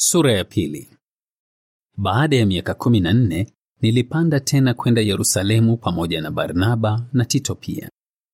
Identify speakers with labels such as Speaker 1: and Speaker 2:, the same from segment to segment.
Speaker 1: Sura ya pili. Baada ya miaka kumi na nne nilipanda tena kwenda Yerusalemu pamoja na Barnaba na Tito pia.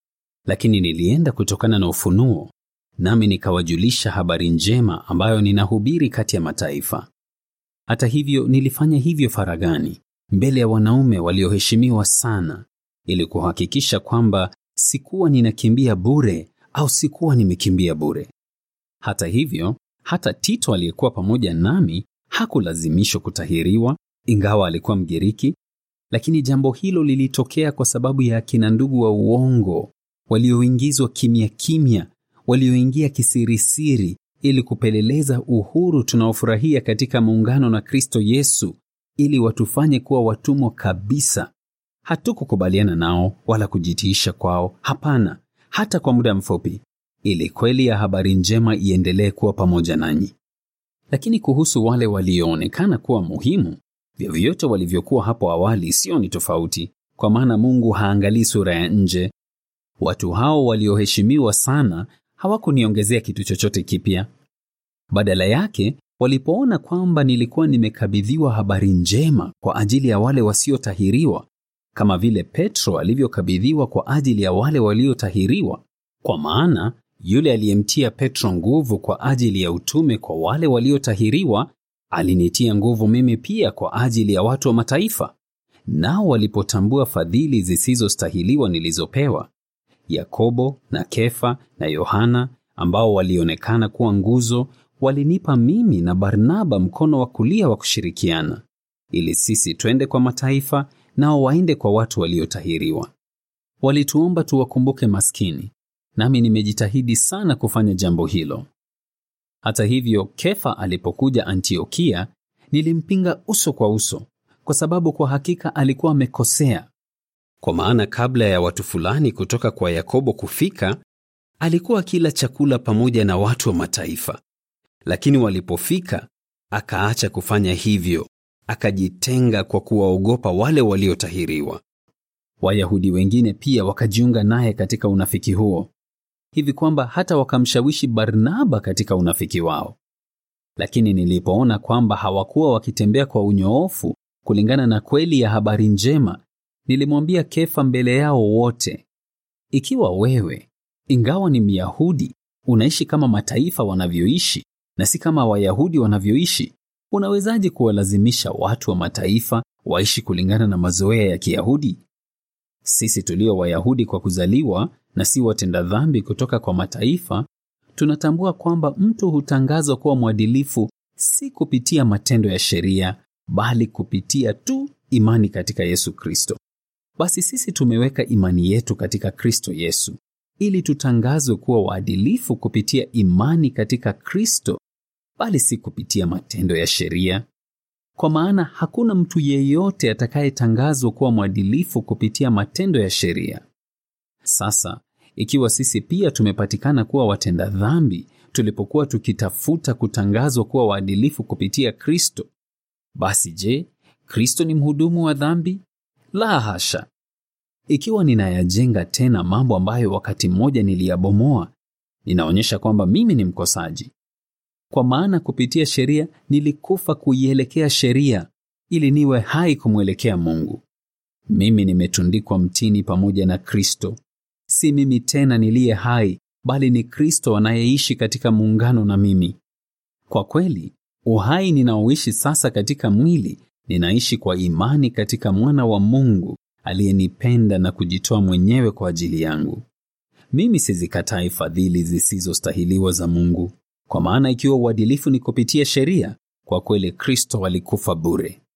Speaker 1: Lakini nilienda kutokana na ufunuo, nami nikawajulisha habari njema ambayo ninahubiri kati ya mataifa. Hata hivyo nilifanya hivyo faragani, mbele ya wanaume walioheshimiwa sana, ili kuhakikisha kwamba sikuwa ninakimbia bure au sikuwa nimekimbia bure. Hata hivyo, hata Tito aliyekuwa pamoja nami hakulazimishwa kutahiriwa, ingawa alikuwa Mgiriki, lakini jambo hilo lilitokea kwa sababu ya akina ndugu wa uongo walioingizwa kimya kimya, walioingia kisirisiri ili kupeleleza uhuru tunaofurahia katika muungano na Kristo Yesu, ili watufanye kuwa watumwa kabisa. Hatukukubaliana nao wala kujitiisha kwao, hapana, hata kwa muda mfupi, ili kweli ya habari njema iendelee kuwa pamoja nanyi. Lakini kuhusu wale walioonekana kuwa muhimu, vyovyote walivyokuwa hapo awali, sio ni tofauti, kwa maana Mungu haangalii sura ya nje. Watu hao walioheshimiwa sana hawakuniongezea kitu chochote kipya. Badala yake, walipoona kwamba nilikuwa nimekabidhiwa habari njema kwa ajili ya wale wasiotahiriwa, kama vile Petro alivyokabidhiwa kwa ajili ya wale waliotahiriwa, kwa maana yule aliyemtia Petro nguvu kwa ajili ya utume kwa wale waliotahiriwa alinitia nguvu mimi pia kwa ajili ya watu wa mataifa. Nao walipotambua fadhili zisizostahiliwa nilizopewa, Yakobo na Kefa na Yohana ambao walionekana kuwa nguzo, walinipa mimi na Barnaba mkono wa kulia wa kushirikiana, ili sisi twende kwa mataifa, nao waende kwa watu waliotahiriwa. Walituomba tuwakumbuke maskini, nami nimejitahidi sana kufanya jambo hilo. Hata hivyo, Kefa alipokuja Antiokia, nilimpinga uso kwa uso, kwa sababu kwa hakika alikuwa amekosea. Kwa maana kabla ya watu fulani kutoka kwa Yakobo kufika, alikuwa akila chakula pamoja na watu wa mataifa. Lakini walipofika, akaacha kufanya hivyo, akajitenga kwa kuwaogopa wale waliotahiriwa. Wayahudi wengine pia wakajiunga naye katika unafiki huo, hivi kwamba hata wakamshawishi Barnaba katika unafiki wao. Lakini nilipoona kwamba hawakuwa wakitembea kwa unyoofu kulingana na kweli ya habari njema, nilimwambia Kefa mbele yao wote, ikiwa wewe, ingawa ni Myahudi, unaishi kama mataifa wanavyoishi na si kama Wayahudi wanavyoishi, unawezaje kuwalazimisha watu wa mataifa waishi kulingana na mazoea ya Kiyahudi? Sisi tulio Wayahudi kwa kuzaliwa na si watenda dhambi kutoka kwa mataifa, tunatambua kwamba mtu hutangazwa kuwa mwadilifu si kupitia matendo ya sheria, bali kupitia tu imani katika Yesu Kristo. Basi sisi tumeweka imani yetu katika Kristo Yesu, ili tutangazwe kuwa waadilifu kupitia imani katika Kristo, bali si kupitia matendo ya sheria. Kwa maana hakuna mtu yeyote atakayetangazwa kuwa mwadilifu kupitia matendo ya sheria. Sasa ikiwa sisi pia tumepatikana kuwa watenda dhambi tulipokuwa tukitafuta kutangazwa kuwa waadilifu kupitia Kristo, basi je, Kristo ni mhudumu wa dhambi? La hasha! Ikiwa ninayajenga tena mambo ambayo wakati mmoja niliyabomoa, ninaonyesha kwamba mimi ni mkosaji. Kwa maana kupitia sheria nilikufa kuielekea sheria, ili niwe hai kumwelekea Mungu. Mimi nimetundikwa mtini pamoja na Kristo. Si mimi tena niliye hai, bali ni Kristo anayeishi katika muungano na mimi. Kwa kweli, uhai ninaoishi sasa katika mwili, ninaishi kwa imani katika Mwana wa Mungu aliyenipenda na kujitoa mwenyewe kwa ajili yangu. Mimi sizikatai fadhili zisizostahiliwa za Mungu, kwa maana ikiwa uadilifu ni kupitia sheria, kwa kweli Kristo alikufa bure.